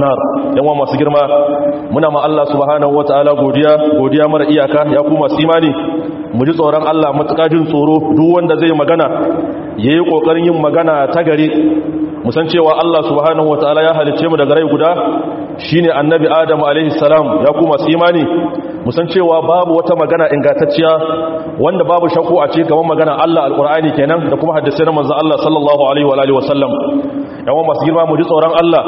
nar yan wa masu girma muna ma Allah subhanahu wataala godiya godiya mara iyaka ya ku masu imani mu ji tsoron Allah matuƙa jin tsoro duk wanda zai magana yayi kokarin yin magana ta gare mu san cewa Allah subhanahu wataala ya halicce mu daga rai guda shine annabi Adam alaihi salam ya ku masu imani mu san cewa babu wata magana ingantacciya wanda babu shakku a cikin gaban magana Allah alqur'ani kenan da kuma hadisi na manzon Allah sallallahu alaihi wa alihi wasallam yawan masu girma mu ji tsoron Allah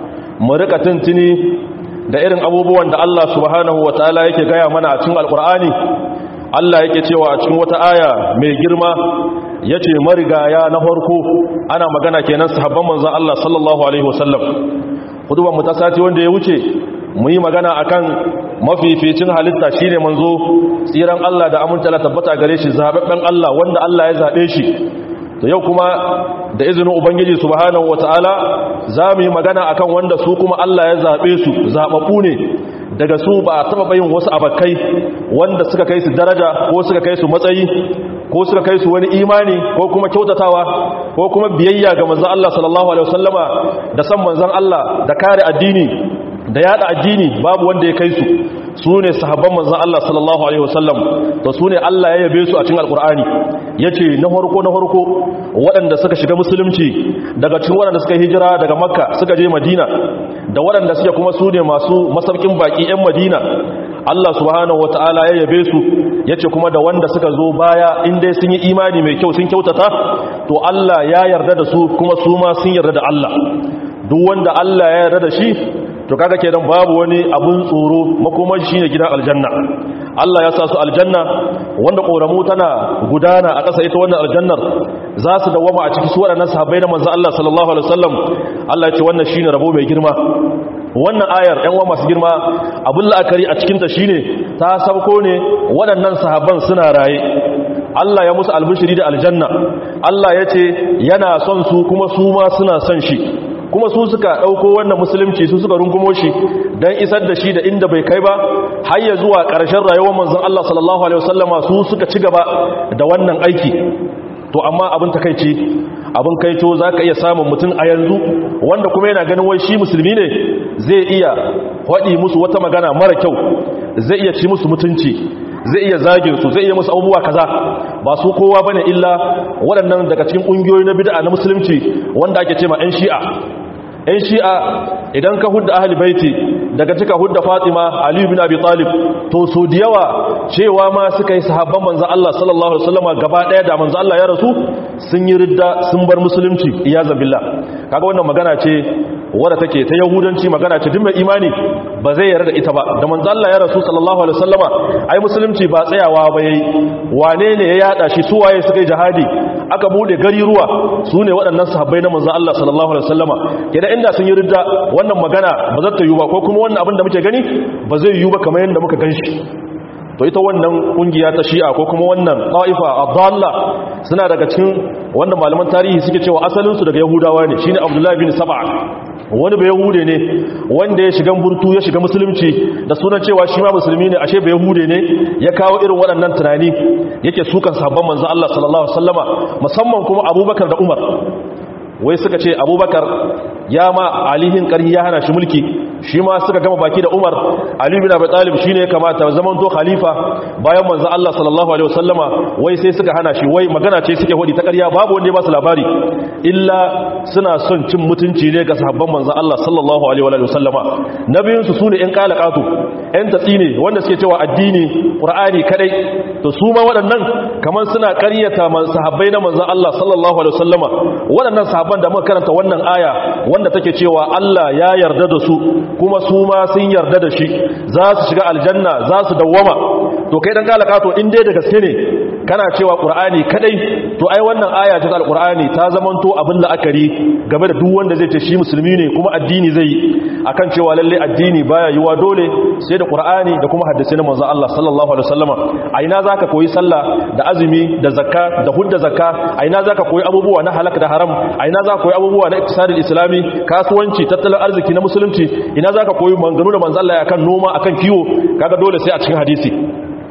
mu rika tuntuni da irin abubuwan da Allah subhanahu wataala yake gaya mana a cikin alqur'ani Allah yake cewa a cikin wata aya mai girma yace marigaya na farko ana magana kenan sahabban manzon Allah sallallahu alaihi wasallam hudubar mu ta sati wanda ya wuce mu yi magana akan mafificin halitta shine manzo tsiran Allah da aminta la tabbata gare shi zababben Allah wanda Allah ya zabe shi to yau kuma da izinin ubangiji subhanahu wataala za mu yi magana akan wanda su kuma Allah ya zabe su zababbu ne daga su ba a taba bayin wasu abakai wanda suka kai su daraja ko suka kai su matsayi ko suka kai su wani imani ko kuma kyautatawa ko kuma biyayya ga manzon Allah sallallahu alaihi wasallama da san manzon Allah da kare addini da yada addini babu wanda ya kai su su ne sahabban manzon Allah sallallahu alaihi wasallam to su ne Allah ya yabe su a cikin alkur'ani yace na farko na farko waɗanda suka shiga musulunci daga cikin waɗanda suka hijira daga makka suka je madina da waɗanda suke kuma su ne masu masaukin baki 'yan madina Allah subhanahu wata'ala ya yabe su yace kuma da wanda suka zo baya in dai sun yi imani mai kyau sun kyautata to Allah ya yarda da su kuma su ma sun yarda da Allah duk wanda Allah ya yarda da shi to kaga kenan babu wani abun tsoro makomar shine gidan aljanna Allah ya sa su aljanna wanda koramu tana gudana a ƙasa ita wannan aljannar za su dawama a cikin su waɗannan sahabbai na manzo Allah sallallahu alaihi wasallam Allah ya ce wannan shine rabo mai girma wannan ayar ɗan uwa masu girma abun la'akari a cikin ta shine ta sauko ne waɗannan sahabban suna raye Allah ya musu albishiri da aljanna Allah ya ce yana son su kuma su ma suna son shi kuma su suka ɗauko wannan musulunci su suka rungumo shi don isar da shi da inda bai kai ba har ya zuwa ƙarshen rayuwar manzon Allah sallallahu alaihi wasallama su suka ci gaba da wannan aiki to amma abin takaici abin kaito za ka iya samun mutum a yanzu wanda kuma yana ganin wai shi musulmi ne zai iya waɗi musu wata magana mara kyau zai iya ci musu mutunci zai iya zagin su zai iya musu abubuwa kaza ba su kowa bane illa waɗannan daga cikin ƙungiyoyi na bid'a na musulunci wanda ake cewa ƴan shi'a ƴan shi'a idan ka hudda ahli baiti daga cika hudda Fatima Ali bin Abi Talib to so da yawa cewa ma suka yi sahabban manzo Allah sallallahu alaihi wasallam gaba daya da manzo Allah ya rasu sun yi ridda sun bar musulunci iyazan billah kaga wannan magana ce wadda take ta yahudanci magana ce duk mai imani ba zai yarda da ita ba da manzo Allah ya rasu sallallahu alaihi wasallama ai musulunci ba tsayawa ba yayi wane ne ya yada shi su waye suka yi jihadi aka bude gari ruwa su ne waɗannan sahabbai na manzo Allah sallallahu alaihi wasallama idan inda sun yi ridda wannan magana ba za ta yi ba ko kuma wannan abin da muke gani ba zai yi ba kamar yadda muka ganshi to ita wannan kungiya ta shi'a ko kuma wannan ta'ifa adalla suna daga cikin wanda malaman tarihi suke cewa asalinsu daga yahudawa ne shine abdullahi bin sab'a wani bai yahude ne wanda ya shiga burtu ya shiga musulunci da sunan cewa shi ma musulmi ne ashe bai yahude ne ya kawo irin waɗannan tunani yake sukan sabon manzo Allah sallallahu alaihi wasallama musamman kuma Abubakar da Umar wai suka ce Abubakar ya ma alihin karhi ya hana shi mulki shi ma suka gama baki da Umar Ali bin Abi Talib shine ya kamata zaman to khalifa bayan manzo Allah sallallahu alaihi wasallama wai sai suka hana shi wai magana ce suke hodi ta ƙarya babu wanda ya ba su labari illa suna son cin mutunci ne ga sahabban manzo Allah sallallahu alaihi wasallama nabiyin su sune ƴan kalakatu ƴan tatsi ne wanda suke cewa addini Qur'ani kadai to su ma waɗannan kamar suna ƙaryata sahabbai na manzo Allah sallallahu alaihi wasallama waɗannan sahabban da muka karanta wannan aya wanda take cewa Allah ya yarda da su kuma su ma sun yarda da shi za su shiga aljanna za su dawwama to kai dan kalaka to in dai da gaske ne kana cewa qur'ani kadai to ai wannan aya ta alqur'ani ta zamanto abin la'akari game da duk wanda zai ce shi musulmi ne kuma addini zai akan cewa lalle addini baya yiwa dole sai da qur'ani da kuma hadisi na manzo Allah sallallahu alaihi wasallama a ina zaka koyi sallah da azumi da zakka da hudda zakka a ina zaka koyi abubuwa na halaka da haram a ina zaka koyi abubuwa na iktisadul islami kasuwanci tattalin arziki na musulunci ina zaka koyi manganu da manzo Allah akan noma akan kiwo kaga dole sai a cikin hadisi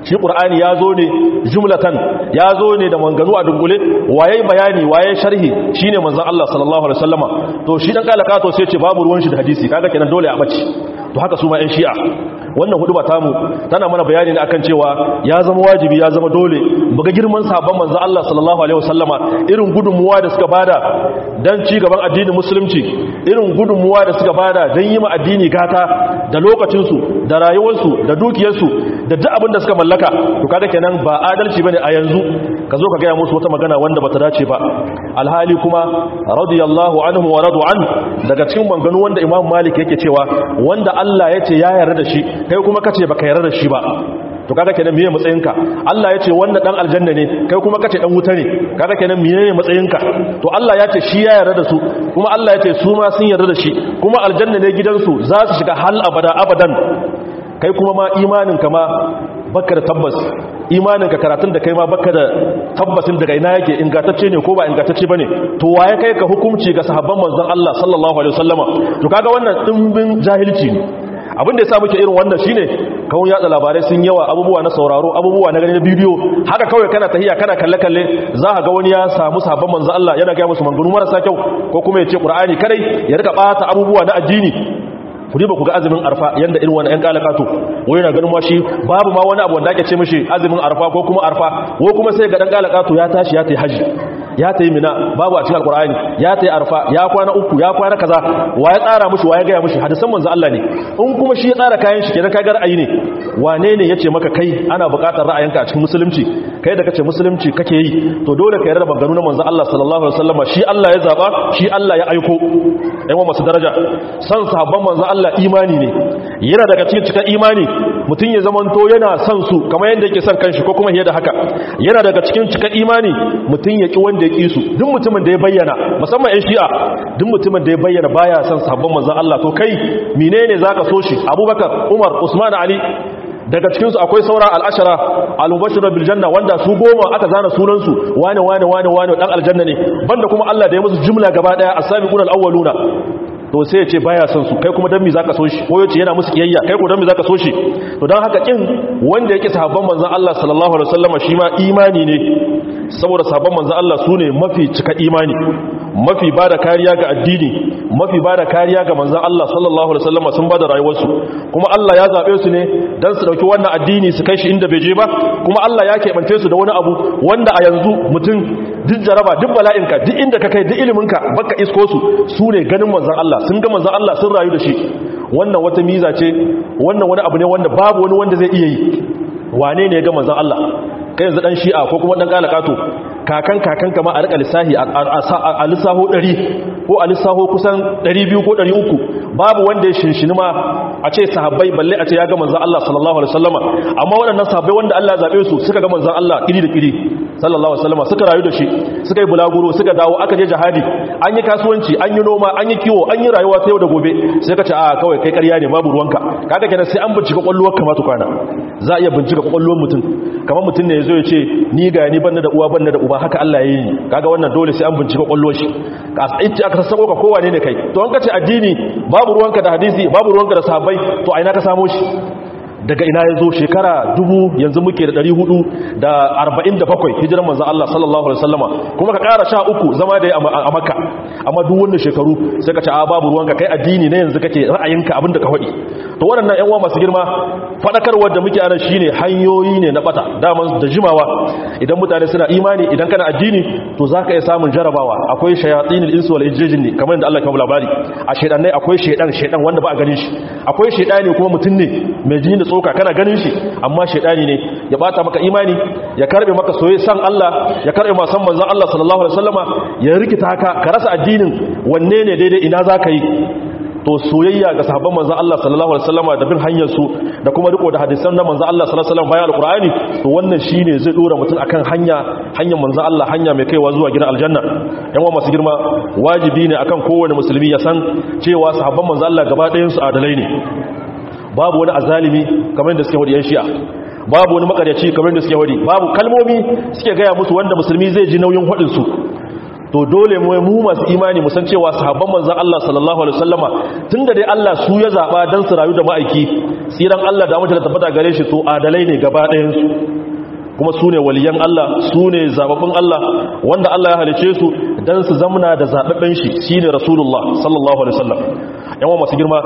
shi qur'ani ya zo ne jumlatan ya zo ne da manganu a dungule waye bayani waye sharhi shine manzon Allah sallallahu alaihi wasallama to shi dan kalaka to sai ce babu ruwan shi da hadisi kaga kenan dole a bace to haka su ma ɗan shi'a wannan hudu ba tamu tana mana bayani ne akan cewa ya zama wajibi ya zama dole buga girman sabon manzon Allah sallallahu alaihi wasallama irin gudunmuwa da suka bada dan ci gaban addinin musulunci irin gudunmuwa da suka bada dan yi ma addini gata da lokacinsu da rayuwarsu da dukiyarsu da duk abin da suka mallaka to kaga kenan ba adalci bane a yanzu ka zo ka gaya musu wata magana wanda bata dace ba alhali kuma radiyallahu anhu wa radu an daga cikin banganu wanda imam malik yake cewa wanda Allah ya ce ya yarda da shi kai kuma kace baka yarda da shi ba to kaga kenan miye matsayinka Allah ya ce wannan dan aljanna ne kai kuma kace dan wuta ne kaga kenan miye matsayinka to Allah ya ce shi ya yarda da su kuma Allah ya ce su ma sun yarda da shi kuma aljanna ne gidansu za su shiga hal abada abadan kai kuma ma imaninka ma baka da tabbas imaninka karatun da kai ma baka da tabbasin daga ina yake ingantacce ne ko ba ingantacce bane to waye kai ka hukunci ga sahabban manzon Allah sallallahu alaihi wasallama to kaga wannan dimbin jahilci ne abin da yasa muke irin wannan shine kawun yatsa labarai sun yawa abubuwa na sauraro abubuwa na gani na bidiyo haka kawai kana tahiya kana kalle kalle za ka ga wani ya samu sahabban manzon Allah yana ga musu manganu marasa kyau ko kuma ya ce Qur'ani kadai ya rika bata abubuwa na addini ku riba ku ga azumin arfa yanda irin wani 'yan kalakato wani na ganin washi babu ma wani abu wanda ake ce mishi azumin arfa ko kuma arfa ko kuma sai ga dan kalakato ya tashi ya tayi haji ya tayi mina babu a cikin alqur'ani ya tayi arfa ya kwana uku ya kwana kaza wa ya tsara mishi wa ya gaya mishi hadisan manzo Allah ne in kuma shi ya tsara kayan shi kenan kaga ra'ayi ne wane ne yace maka kai ana buƙatar ra'ayinka a cikin musulunci kai da kace musulunci kake yi to dole ka yarda maganganu na manzo Allah sallallahu alaihi wasallam shi Allah ya zaba shi Allah ya aiko ɗan masu daraja san sahabban manzo Allah imani ne yana daga cikin cikin imani mutum ya zamanto yana son su kamar yadda yake son kanshi ko kuma fiye da haka yana daga cikin cikin imani mutum ya ki wanda ya ki su duk mutumin da ya bayyana musamman ƴan shi'a duk mutumin da ya bayyana baya son sahabban manzo Allah to kai menene zaka so shi Abubakar Umar Usman Ali daga cikinsu akwai sauran al'ashara al-mubashirar biljanna wanda su goma aka zana sunansu wane wane wane wane dan aljanna ne banda kuma Allah da ya musu jumla gaba daya as-sabiquna al-awwaluna to sai ya ce baya son su kai kuma dan me zaka so shi ko yace yana musu kiyayya kai ko dan me zaka so shi to dan haka kin wanda yake sahabban manzon Allah sallallahu alaihi wasallam shi ma imani ne saboda sahabban manzon Allah sune mafi cika imani mafi bada kariya ga addini mafi bada kariya ga manzon Allah sallallahu alaihi wasallam sun bada rayuwarsu kuma Allah ya zabe su ne dan su dauki wannan addini su kai shi inda bai je ba kuma Allah ya keɓance su da wani abu wanda a yanzu mutum duk jaraba duk bala'inka duk inda ka kai duk iliminka baka isko su su ne ganin manzon Allah sun ga manzon Allah sun rayu da shi wannan wata miza ce wannan wani abu ne wanda babu wani wanda zai iya yi wane ne ya ga manzon Allah kai yanzu dan shi'a ko kuma dan kalakato kakan kakan kama a rika lissahi a lissaho 100 ko a lissaho kusan 200 ko 300 babu wanda ya shinshini ma a ce sahabbai balle a ce ya ga manzon Allah sallallahu alaihi wasallama amma waɗannan sahabbai wanda Allah ya zabe su suka ga manzon Allah kiri da kiri sallallahu alaihi wasallama suka rayu da shi suka yi bulaguro suka dawo aka je jihadi an yi kasuwanci an yi noma an yi kiwo an yi rayuwa ta yau da gobe sai ka ce a kawai kai ƙarya ne babu ruwanka kaga kenan sai an bincika kwalluwar ka ma tukwana za a iya bincika kwalluwar mutum kamar mutum ne ya zo ya ce ni ga ni banna da uwa banna da uba haka Allah ya yi kaga wannan dole sai an bincika kwalluwar shi ka ita aka sassako ka kowa ne ne kai to an ka ce addini babu ruwanka da hadisi babu ruwanka da sahabbai to a ina ka samo shi daga ina ya zo shekara dubu yanzu muke da ɗari hudu da arba'in da bakwai hijirar manzan Allah sallallahu Alaihi wasallama kuma ka ƙara sha uku zama da a maka amma duk wannan shekaru sai ka ce a babu ruwanka kai addini na yanzu kake ra'ayinka abin da ka faɗi to waɗannan ‘yan uwa masu girma faɗakarwar da muke anan shine hanyoyi ne na ɓata daman da jimawa idan mutane suna imani idan kana addini to za ka iya samun jarabawa akwai shayatsinil insu wal ijjin ne kamar yadda Allah ya kawo labari a shaidannai akwai shaidan shaidan wanda ba a ganin shi akwai shaidani kuma mutum ne mai jini da tsoka kana ganin shi amma shaidani ne ya bata maka imani ya karbe maka soyayya san Allah ya karbe ma san manzon Allah sallallahu alaihi wasallama ya rikita ka ka rasa addinin wanne ne daidai ina zaka yi to soyayya ga sahabban manzon Allah sallallahu alaihi wasallama da bin hanyar su da kuma riko da hadisan na manzon Allah sallallahu alaihi wasallam bayan alqur'ani to wannan shine zai dora mutum akan hanya hanyar manzon Allah hanya mai kaiwa zuwa gidan aljanna yan uwa masu girma wajibi ne akan kowane musulmi ya san cewa sahabban manzon Allah gaba ɗayan su adalai ne babu wani azalimi kamar yadda suke wadi yan shi'a babu wani makaryaci kamar yadda suke wadi babu kalmomi suke gaya musu wanda musulmi zai ji nauyin hadin su to dole mu mu masu imani mu san cewa sahabban manzon Allah sallallahu alaihi wasallama tunda dai Allah su ya zaba dan su rayu da ma'aiki tsiran Allah da mutum da tabbata gare shi to adalai ne gaba ɗayan su kuma su ne waliyan Allah su ne zababbin Allah wanda Allah ya halice su dan su zamna da zababben shi shine rasulullah sallallahu alaihi wasallam yawan masu girma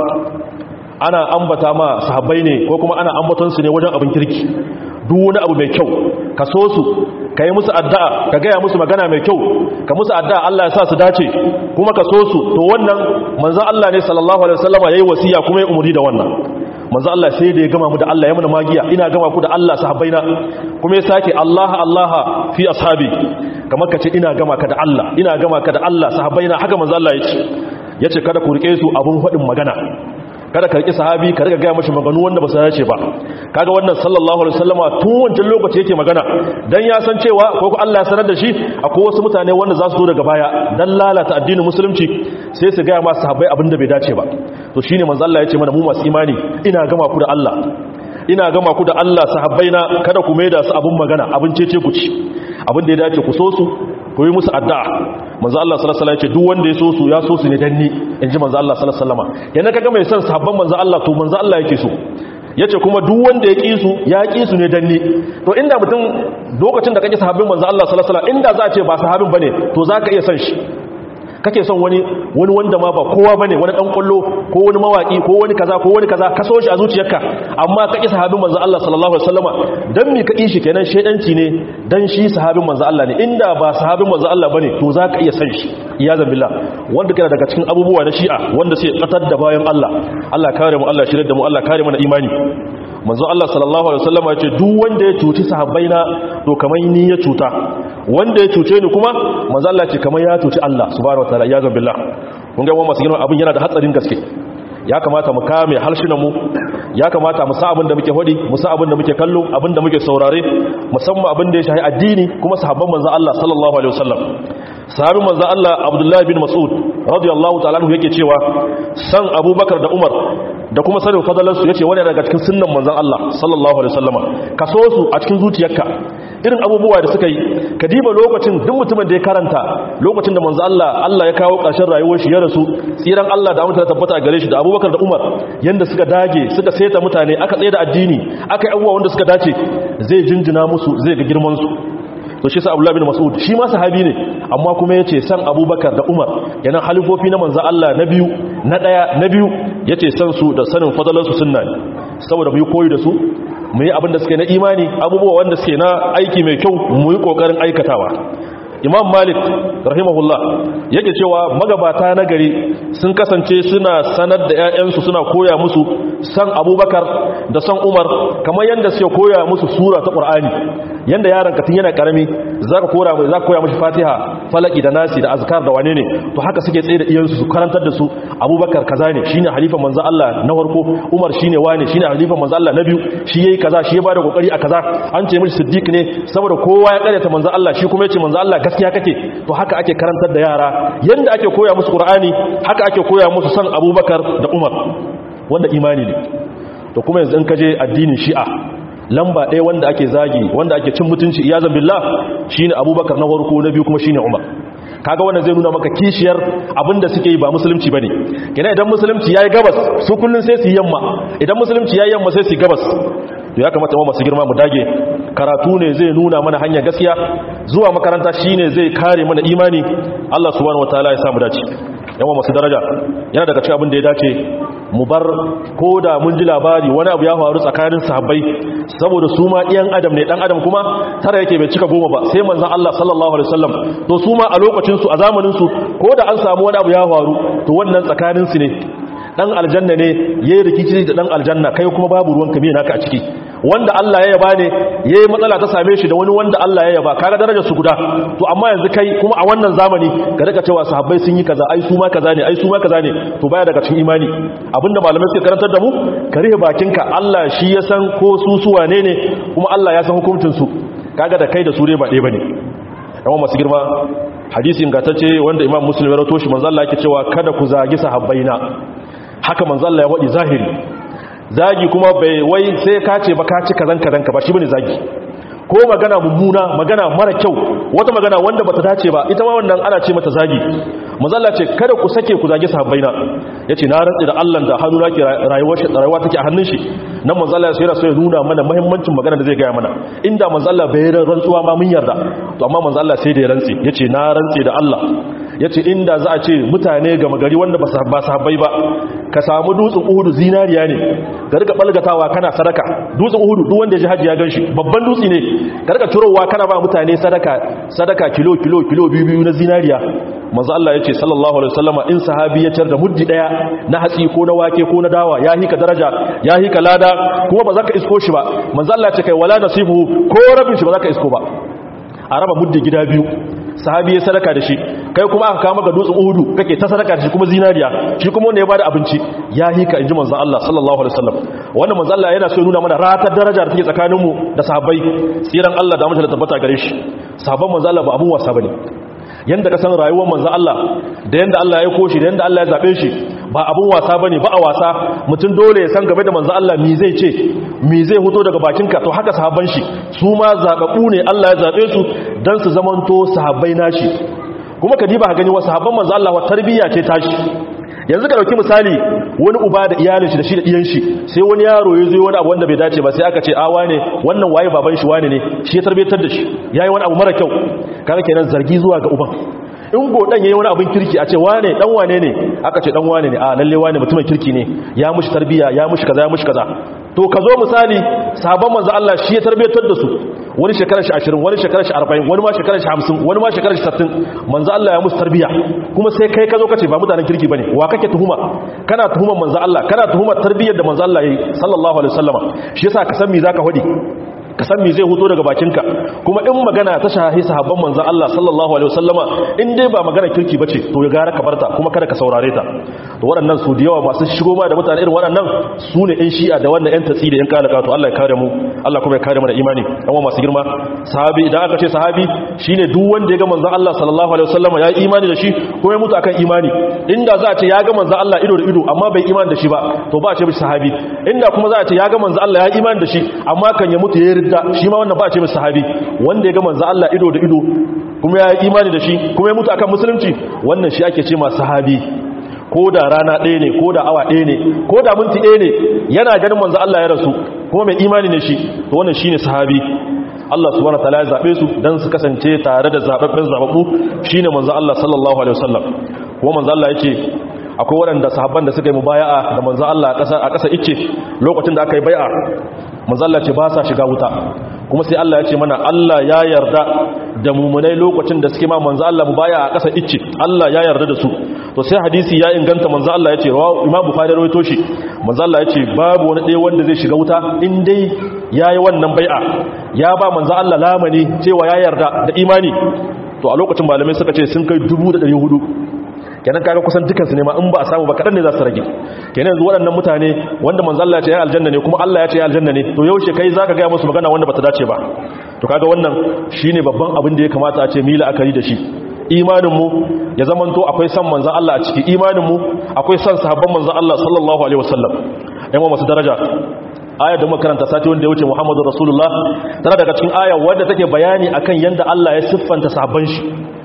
ana ambata ma sahabbai ne ko kuma ana ambaton su ne wajen abin kirki duk wani abu mai kyau ka so su ka yi musu addu'a ka gaya musu magana mai kyau ka musu addu'a Allah ya sa su dace kuma ka so su to wannan manzon Allah ne sallallahu alaihi wasallama yayi wasiya kuma ya umuri da wannan manzon Allah sai da ya gama mu da Allah ya mana magiya ina gama ku da Allah sahabbaina kuma ya sake Allah Allah fi ashabi kamar ka ce ina gama ka da Allah ina gama ka da Allah sahabbaina haka manzon Allah ya ce yace kada ku rike su abun faɗin magana kada ka riki sahabi ka riga gaya mashi maganu wanda ba su dace ba kaga wannan sallallahu alaihi wasallama tun wancan lokaci yake magana dan ya san cewa ko ko Allah ya sanar da shi akwai wasu mutane wanda za su zo daga baya dan lalata addinin musulunci sai su gaya ma sahabbai abin da bai dace ba to shine manzo Allah ya ce mana mu masu imani ina gama ku da Allah ina gama ku da Allah sahabbaina kada ku maida su abun magana abin cece ku ci abin da ya dace ku so su ku yi musu addu'a manzo Allah sallallahu alaihi wasallam ya ce duk wanda ya so su ya so su ne dan ni inji manzo Allah sallallahu alaihi wasallam yana kaga mai son sahabban manzo Allah to manzo Allah yake so yace kuma duk wanda ya ki su ya ki su ne dan ni to inda mutum lokacin da kake sahabbin manzo Allah sallallahu alaihi wasallam inda za a ce ba sahabin bane to zaka iya son shi kake son wani wani wanda ma ba kowa bane wani dan kullo ko wani mawaki ko wani kaza ko wani kaza ka so shi a zuciyarka amma kake sahabin manzo Allah sallallahu alaihi wasallama dan me kake shi kenan shedanci ne dan shi sahabin manzo Allah ne inda ba sahabin manzo Allah bane to zaka iya san shi iyazan billah wanda kana daga cikin abubuwa na shi'a wanda sai tsatar da bayan Allah Allah kare mu Allah shirye da mu Allah kare mana imani manzo Allah sallallahu alaihi wasallam ya ce duk wanda ya cuci sahabbaina to kamar ni ya cuta wanda ya cuce ni kuma manzo Allah ce kamar ya cuci Allah subhanahu wataala ya billah kun ga masu girman abin yana da hatsarin gaske ya kamata mu kame harshunan mu ya kamata mu sa abin da muke hodi mu sa abin da muke kallo abin da muke saurare musamman abin da ya shahi addini kuma sahabban manzo Allah sallallahu alaihi wasallam sahabin manzo Allah Abdullah bin Mas'ud radiyallahu ta'ala anhu yake cewa san Abubakar da Umar da kuma sanin fadalansu yace wani daga cikin sunnan manzon Allah sallallahu alaihi wasallama ka so su a cikin zuciyarka irin abubuwa da suka yi ka diba lokacin duk mutumin da ya karanta lokacin da manzon Allah Allah ya kawo ƙarshen rayuwar shi ya rasu tsiran Allah da mutane tabbata gare shi da Abubakar da Umar yanda suka dage suka saita mutane aka tsaye da addini aka yi abubuwa wanda suka dace zai jinjina musu zai ga girman su to shi sa Abdullah bin Mas'ud shi ma sahabi ne amma kuma yace san Abubakar da Umar yana halifofi na manzo Allah na biyu na daya na biyu yace san su da sanin fadalan su sunna ne saboda mu yi koyi da su mu yi abin da suke na imani abubuwa wanda suke na aiki mai kyau mu yi kokarin aikatawa imam malik rahimahullah yake cewa magabata na gari sun kasance suna sanar da 'ya'yansu suna koya musu san abubakar da san umar kamar yadda suke koya musu sura ta ƙur'ani yadda yaron katin yana ƙarami za ka koya mashi fatiha falaki da nasi da azkar da wane ne to haka suke tsaye da iyansu su karantar da su abubakar kaza ne shine halifa manzo Allah na farko umar shine wane shine halifa manzo Allah na biyu shi yayi kaza shi ya bada kokari a kaza an ce mishi siddiq ne saboda kowa ya karyata manzo Allah shi kuma ya ce manzo Allah gaskiya kake to haka ake karantar da yara yanda ake koya musu qur'ani haka ake koya musu san abubakar da umar wanda imani ne to kuma yanzu in kaje addinin shi'a lamba ɗaya wanda ake zagi wanda ake cin mutunci iyazan billah shine abubakar na farko na biyu kuma shine umar kaga wannan zai nuna maka kishiyar abinda suke yi ba musulunci bane kina idan musulunci yayi gabas su kullun sai su yamma idan musulunci yayi yamma sai su gabas to ya kamata mu masu girma mu dage karatu ne zai nuna mana hanyar gaskiya zuwa makaranta shine zai kare mana imani Allah subhanahu wataala ya samu dace yawa masu daraja yana daga cikin abin da ya dace mu bar ko da mun ji labari wani abu ya faru tsakanin sahabbai saboda su ma ɗiyan adam ne ɗan adam kuma tara yake bai cika goma ba sai manzan Allah sallallahu alaihi wasallam to su ma a lokacinsu a zamaninsu ko da an samu wani abu ya faru to wannan tsakaninsu ne dan aljanna ne yayi rikici da dan aljanna kai kuma babu ruwanka me naka a ciki wanda Allah ya yaba ne yayi matsala ta same shi da wani wanda Allah ya yaba kaga darajar su guda to amma yanzu kai kuma a wannan zamani ka rika cewa sahabbai sun yi kaza ai su ma kaza ne ai su ma kaza ne to baya daga cikin imani abinda malamai suke karantar da mu ka rihe bakinka Allah shi ya san ko su su wane ne kuma Allah ya san hukuncin su kaga da kai da su ne ba ɗaya bane yawan masu girma hadisi ingantacce wanda imam muslim ya rawato shi manzo Allah yake cewa kada ku zagi sahabbaina haka manzo Allah ya wadi zahiri zagi kuma bai wai sai ka ce ba ka ci kazan kazan ka ba shi bane zagi ko magana mummuna magana mara kyau wata magana wanda bata dace ba ita ma wannan ana ce mata zagi manzalla ce kada ku sake ku zage sahabbaina yace na rantsi da Allah da hannu nake rayuwar shi rayuwa take a hannun shi nan manzalla sai yana so ya nuna mana muhimmancin magana da zai ga mana inda manzalla bai rantsuwa ma mun yarda to amma manzalla sai da ya rantsi yace na rantsi da Allah yace inda za a ce mutane gama gari wanda ba sahabbai ba ka samu dutsen uhudu zinariya ne ka rika balgatawa kana sadaka dutsen uhudu duk wanda ya ji haji ya ganshi babban dutse ne ka rika turowa kana ba mutane sadaka sadaka kilo kilo kilo biyu biyu na zinariya manzo Allah yace sallallahu alaihi wasallama in sahabi ya tar da muddi daya na hatsi ko na wake ko na dawa ya hika daraja ya hika lada kuma ba za ka isko shi ba manzo Allah ya ce kai wala nasibu ko rabin shi ba za ka isko ba a raba muddi gida biyu sahabi ya sadaka da shi kai kuma aka kama ga dutsen uhudu kake ta sadaka da shi kuma zinariya shi kuma wanda ya bada abinci ya hika inji manzon Allah sallallahu alaihi wasallam wannan manzon Allah yana so ya nuna mana ratar daraja da take tsakaninmu da sahabbai tsiran Allah da mutunta tabbata gare shi sahabban manzon Allah ba abun wasa bane yanda ka san rayuwar manzon Allah da yanda Allah ya koshi da yanda Allah ya zabe shi ba abun wasa bane ba a wasa mutum dole ya san game da manzon Allah me zai ce me zai fito daga bakinka to haka sahabban shi su ma zababu ne Allah ya zabe su dan su zamanto sahabbai nashi kuma ka diba ka gani wasu sahabban manzon Allah wa tarbiyya ce tashi yanzu ka dauki misali wani uba da iyalin shi da shi da iyan shi sai wani yaro ya zo wani abu wanda bai dace ba sai aka ce a wane wannan waye baban shi wane ne shi ya tarbiyatar da shi yayi wani abu mara kyau kaga kenan zargi zuwa ga uban in godan yayi wani abin kirki a ce wane dan wane ne aka ce dan wane ne a lalle wane mutumin kirki ne ya mushi tarbiya ya mushi kaza ya mushi kaza to ka zo misali sahabban manzo Allah shi ya tarbiyatar da su wani shekarar shi 20 wani shekarar shi 40 wani ma shekarar shi 50 wani ma shekarar shi 60 manzo Allah ya musu tarbiya kuma sai kai ka zo ka ce ba mutanen kirki bane wa kake tuhuma kana tuhumar manzo Allah kana tuhumar tarbiyar da manzo Allah yayi sallallahu alaihi wasallama shi yasa ka san me zaka hodi ka san me zai huto daga bakinka kuma in magana ta shahi sahabban manzon Allah sallallahu alaihi wasallama in dai ba magana kirki bace to ya gara ka barta kuma kada ka saurare ta to waɗannan su da yawa masu shigo ma da mutane irin waɗannan su ne ɗan shi'a da wannan ɗan tatsi da ɗan kalaka to Allah ya kare mu Allah kuma ya kare mu da imani amma masu girma sahabi idan aka ce sahabi shine duk wanda ya ga manzon Allah sallallahu alaihi wasallama ya yi imani da shi ko ya mutu akan imani inda za a ce ya ga manzon Allah ido da ido amma bai imani da shi ba to ba a ce mishi sahabi inda kuma za a ce ya ga manzon Allah ya imani da shi amma kan ya mutu ya ridda shi ma wannan ba a ce mishi sahabi wanda ya ga manzon Allah ido da ido kuma ya yi imani da shi kuma ya mutu akan musulunci wannan shi ake ce ma sahabi ko da rana ɗaya ne ko da awa ɗaya ne ko da minti ɗaya ne yana ganin manzo Allah ya rasu kuma mai imani ne shi to wannan shine sahabi Allah subhanahu wataala ya zabe su dan su kasance tare da zababben zababbu shine manzo Allah sallallahu alaihi wasallam kuma manzo Allah yake akwai waɗanda sahabban da suka yi mubaya'a da manzo Allah a ƙasa a ƙasa ice lokacin da aka yi bai'a manzo Allah ce ba sa shiga wuta kuma sai Allah ya ce mana Allah ya yarda da mumunai lokacin da suke ma manzo Allah mubaya'a a ƙasa ice Allah ya yarda da su to sai hadisi ya inganta manzo Allah ya ce Imam Bukhari rawaito shi manzo Allah ya ce babu wani ɗaya wanda zai shiga wuta in dai yayi wannan bai'a ya ba manzo Allah lamani cewa ya yarda da imani to a lokacin malamai suka ce sun kai 1400 kenan kaga kusan dukansu ne ma in ba a samu ba kadan ne za su rage kenan yanzu waɗannan mutane wanda manzo Allah ya ce ya aljanna ne kuma Allah ya ce ya aljanna ne to yaushe kai zaka ga musu magana wanda bata dace ba to kaga wannan shine babban abin da ya kamata a ce mila akari da shi imanin mu ya zamanto akwai san manzo Allah a ciki imanin mu akwai san sahabban manzo Allah sallallahu alaihi wasallam ɗan masu daraja ayar da makaranta sati wanda ya wuce Muhammadu Rasulullah tana daga cikin aya wadda take bayani akan yanda Allah ya siffanta sahabban shi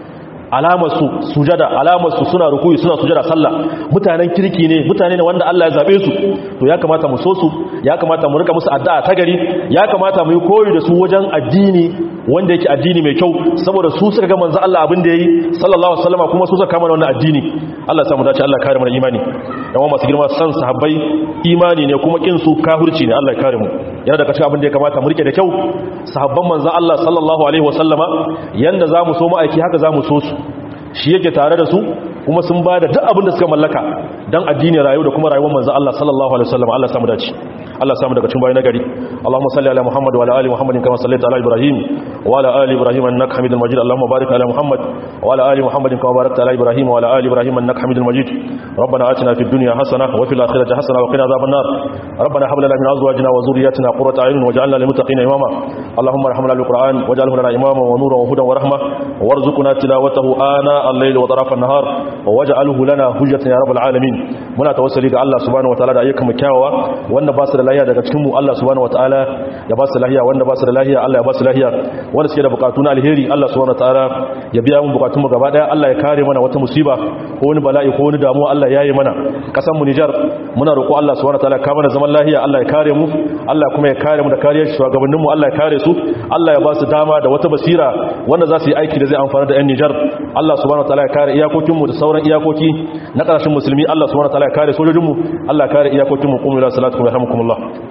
alamarsu sujada alamarsu suna rukuyi suna sujada sallah mutanen kirki ne mutane ne wanda Allah ya zabe su to ya kamata mu so su ya kamata mu rika musu addu'a ta gari ya kamata mu yi koyi da su wajen addini wanda yake addini mai kyau saboda su suka ga manzo Allah abin da yayi sallallahu alaihi wasallam kuma su suka kama wannan addini Allah ya samu dace Allah ya kare mu da imani dan wa masu girma san sahabbai imani ne kuma kin su kafirci ne Allah ya kare mu yana daga cikin abin da ya kamata mu rike da kyau sahabban manzo Allah sallallahu alaihi wasallama yanda zamu so mu aiki haka zamu so su shi yake tare da su kuma sun ba da duk abin da suka mallaka don addini rayu da kuma rayuwar manzo Allah sallallahu alaihi wasallam Allah samu dace Allah samu daga cikin bayan nagari Allahumma salli ala Muhammad wa ala ali Muhammadin kama sallaita ala Ibrahim wa ala ali Ibrahim innaka Hamidul Majid Allahumma barik ala Muhammad wa ala ali Muhammadin kama barakta ala Ibrahim wa ala ali Ibrahim innaka Hamidul Majid ربنا آتنا في الدنيا حسنة وفي الآخرة حسنة وقنا عذاب النار ربنا هب لنا من أزواجنا وذرياتنا قرة أعين واجعلنا للمتقين إماما اللهم ارحمنا بالقرآن واجعله لنا إماما ونورا وهدى ورحمة وارزقنا تلاوته آناء ana al-layli wa tarafan nahar wa waj'alhu lana hujjatan ya rabbal alamin muna tawassuli ga Allah subhanahu wataala da ayyukan mu kyawawa wanda ba su da lahiya daga cikin mu Allah subhanahu wataala ya ba su lahiya wanda ba su da lahiya Allah ya ba su lahiya wanda suke da bukatu na alheri Allah subhanahu wataala ya biya mu bukatun mu gaba daya Allah ya kare mana wata musiba ko wani bala'i ko wani damuwa Allah ya yi mana kasan mu Niger muna roƙo Allah subhanahu wataala ka mana zaman lahiya Allah ya kare mu Allah kuma ya kare mu da kariyar shugabannin mu Allah ya kare su Allah ya ba su dama da wata basira wanda za su yi aiki da zai amfana da 'yan Nijar Allah subhanahu wataala ya kare iyakokinmu da sauran iyakoki na ƙarshen musulmi Allah subhanahu wataala ya kare sojojinmu Allah ya kare iyakokinmu kuma ila salatu wa rahmukumullah